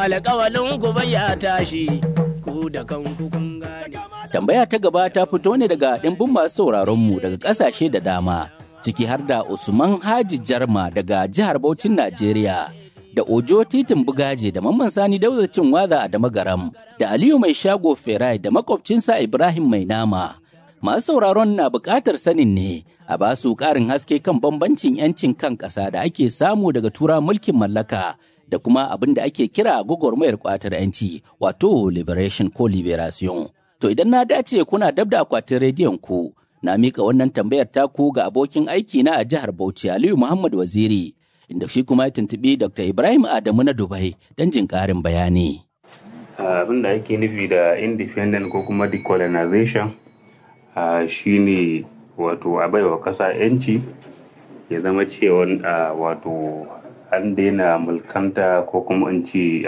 alƙawalin ku bai ya tashi ku da kanku kun gane. Tambaya ta gaba ta fito ne daga ɗimbin masu sauraronmu daga ƙasashe da dama, ciki har da Usman Haji Jarma daga jihar Bauchin Najeriya, da Ojo Titin Bugaje da Mamman Sani Daudacin Waza a Damagaram, da Aliyu Mai Shago Ferai da makwabcinsa Ibrahim Mai Nama. Masu sauraron na buƙatar sanin ne a ba su ƙarin haske kan bambancin 'yancin kan ƙasa da ake samu daga tura mulkin mallaka da kuma abin da ake kira gwagwarmayar ƙwatar 'yanci wato liberation ko liberation. To idan na dace kuna dab da akwatin rediyon ku, na mika wannan tambayar taku ga abokin aiki na a jihar Bauchi Aliyu Muhammad Waziri, inda shi kuma ya tuntuɓi Dr. Ibrahim Adamu na Dubai don jin ƙarin bayani. Abin da ake nufi da independent ko kuma decolonization shi ne wato a baiwa ƙasa 'yanci ya zama cewa wato an daina mulkanta ko kuma in ce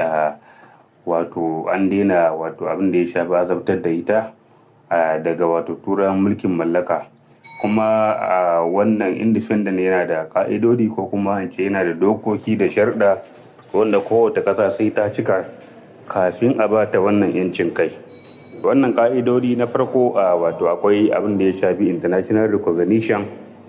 wato an daina wato abin da ya shafi azabtar da ita daga wato turan mulkin mallaka kuma wannan independent yana da ka'idodi ko kuma in ce yana da dokoki da sharda wanda kowace ƙasa sai ta cika kafin a bata wannan yancin kai wannan ka'idodi na farko wato akwai abin da ya shafi international recognition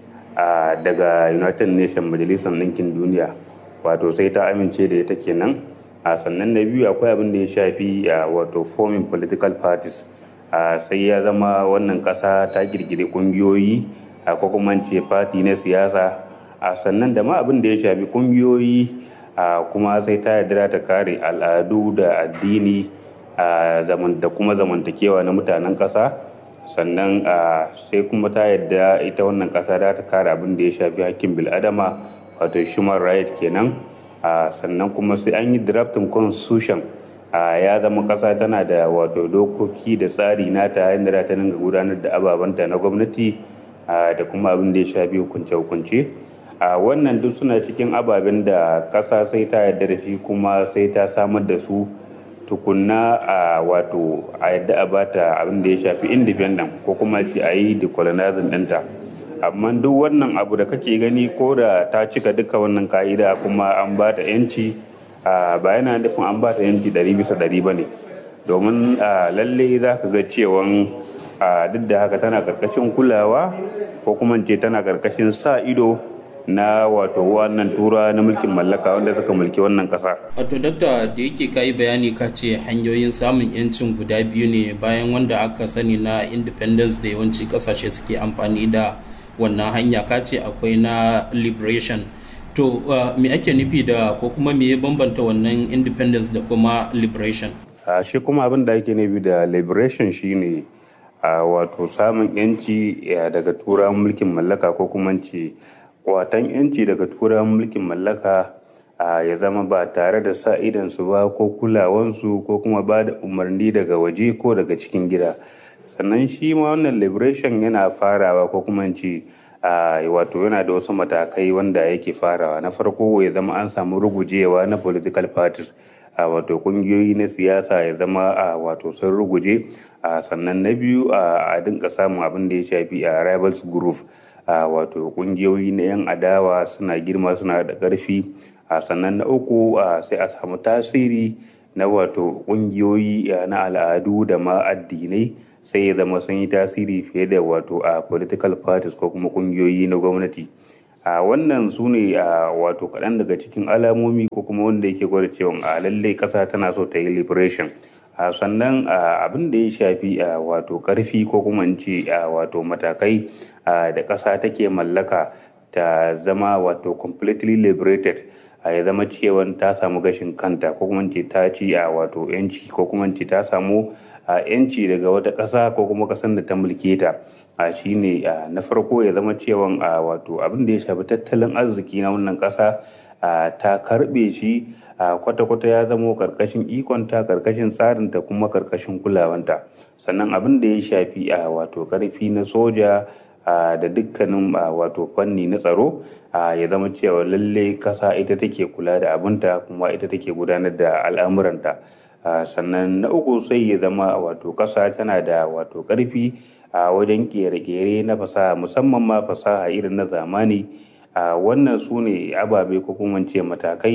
daga united nations majalisar ɗinkin duniya wato sai ta amince da ita kenan a sannan na biyu akwai abin da ya shafi wato forming political parties sai ya zama wannan kasa ta girgire kungiyoyi ko kuma ce party na siyasa a sannan da ma abin da ya shafi kungiyoyi kuma sai ta yarda ta kare al'adu da addini da kuma zamantakewa na mutanen kasa sannan sai kuma ta yarda ita wannan kasa da ta kare abin da ya shafi hakkin bil'adama wato human right kenan Uh, sannan kuma sai an yi drafting constitution uh, ya zama kasa tana da wato dokoki da tsari nata yadda za ta dinga gudanar da ababanta na gwamnati uh, da kuma abin da ya shafi hukunce-hukunce wannan duk suna cikin ababen da kasa sai ta yarda da shi kuma sai ta samar da su tukunna a wato a yadda a bata abin da ya shafi independent ko kuma ce a yi decolonizing ɗinta. amma duk wannan abu da kake gani ko da ta cika duka wannan ka'ida kuma an ba ta yanci ba yana nufin an ba ta yanci ɗari bisa ɗari ba ne domin lalle za ka ga cewan duk da haka tana karkashin kulawa ko kuma ce tana karkashin sa ido na wato wannan tura na mulkin mallaka wanda suka mulki wannan kasa. Wato dakta da yake kayi bayani ka ce hanyoyin samun yancin guda biyu ne bayan wanda aka sani na independence da yawanci kasashe suke amfani da wannan hanya ka ce akwai na liberation to uh, me ake nufi da ko kuma me ya bambanta wannan independence da kuma liberation uh, shi kuma abin da ake nufi da liberation shine uh, wato samun yanci daga turan mulkin mallaka ko kuma ce watan yanci daga turan mulkin mallaka ya zama ba tare da sa idansu ba ko kulawansu ko kuma ba da umarni daga waje ko daga cikin gida sannan shi ma wannan liberation yana farawa ko kuma ce wato yana da wasu matakai wanda yake farawa na farko ya zama an samu rugujewa na political parties a wato kungiyoyi na siyasa ya zama a wato sun ruguje a sannan na biyu a dinka samun abin da ya shafi a rivals group a wato kungiyoyi na yan adawa suna girma suna da ƙarfi a sannan na uku sai a samu tasiri na wato kungiyoyi na al'adu da ma addinai sai ya zama sun yi tasiri fiye da wato a political parties ko kuma kungiyoyi na gwamnati a wannan su ne a wato kaɗan daga cikin alamomi ko kuma wanda yake gwada cewa a lallai ƙasa tana so ta yi liberation a sannan abin da ya shafi a wato ƙarfi ko kuma in ce a wato matakai da ƙasa take mallaka ta zama wato completely liberated a ya zama cewa ta samu gashin kanta ko kuma ce ta ci a wato yanci ko kuma ce ta samu yanci daga wata ƙasa ko kuma ƙasar da ta mulke ta a shine na farko ya zama cewa a wato abin da ya shafi tattalin arziki na wannan ƙasa ta karɓe shi kwata-kwata ya zamo karkashin ikonta karkashin tsarinta kuma karkashin kulawanta sannan abin da ya shafi a wato karfi na soja da dukkanin wato fanni na tsaro ya zama cewa lalle kasa ita take kula da abinta kuma ita take gudanar da al'amuranta sannan na uku sai ya zama wato kasa tana da wato karfi a wajen kere-kere na fasaha musamman ma fasaha irin na zamani wannan su ne ababe ko kuma ce matakai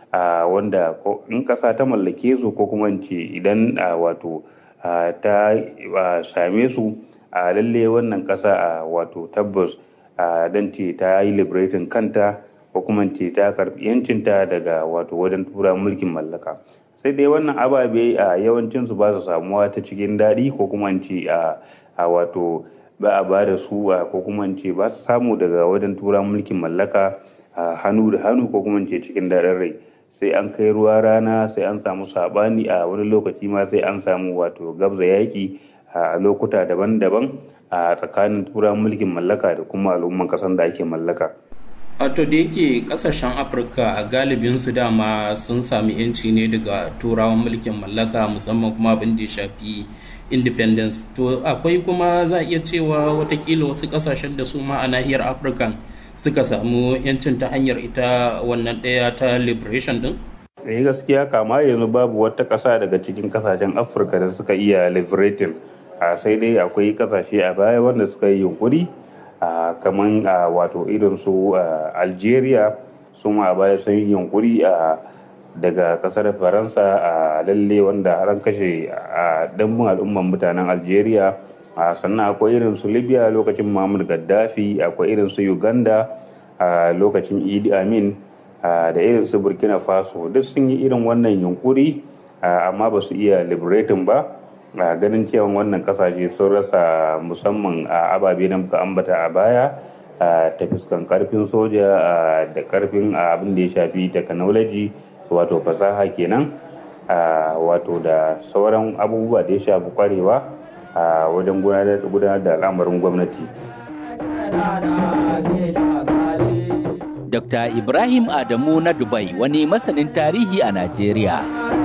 wanda in ƙasa ta mallake su ko kuma ce idan wato ta same su a lalle wannan ƙasa wato tabbas don ce ta yi liberating kanta ko kuma ce ta karɓi yancinta daga wato wajen tura mulkin mallaka sai dai wannan ababe a yawancinsu ba su samuwa ta cikin daɗi ko kuma ce a wato ba a ba da su ko kuma ce ba su samu daga wajen tura mulkin mallaka hannu da hannu ko kuma ce cikin daɗin rai sai an kai ruwa rana sai an samu saɓani a wani lokaci ma sai an samu wato gabza yaƙi a lokuta daban-daban a tsakanin tura mulkin mallaka da kuma al'umman ƙasar da ake mallaka. wato da yake kasashen afirka a galibin su dama sun sami yanci ne daga turawan mulkin mallaka musamman kuma abin da ya shafi independence to akwai kuma za a iya cewa watakila wasu kasashen da su ma a nahiyar afirka suka samu yancin ta hanyar ita wannan ɗaya ta liberation din eh gaskiya kama yanzu babu wata ƙasa daga cikin kasashen afirka da suka iya liberating sai dai akwai kasashe a baya wanda suka yi yunkuri Uh, kamar uh, wato irin su uh, algeria su ma baya sun yi yunkuri daga kasar faransa a lalle wanda an kashe a dambun al'umman mutanen algeria sannan akwai irin su libya lokacin muhammad gaddafi akwai irin su uganda a lokacin idi amin da irin su burkina faso duk sun yi irin wannan yunkuri amma ba su iya liberating ba a ganin cewa wannan kasashe sun rasa musamman a ababe da muka ambata a baya ta fuskan karfin soja da karfin abin da ya shafi technology wato fasaha kenan wato da sauran abubuwa da ya shafi kwarewa a wajen gudanar da al'amarin gwamnati Dr. Ibrahim Adamu na Dubai wani masanin tarihi a Najeriya.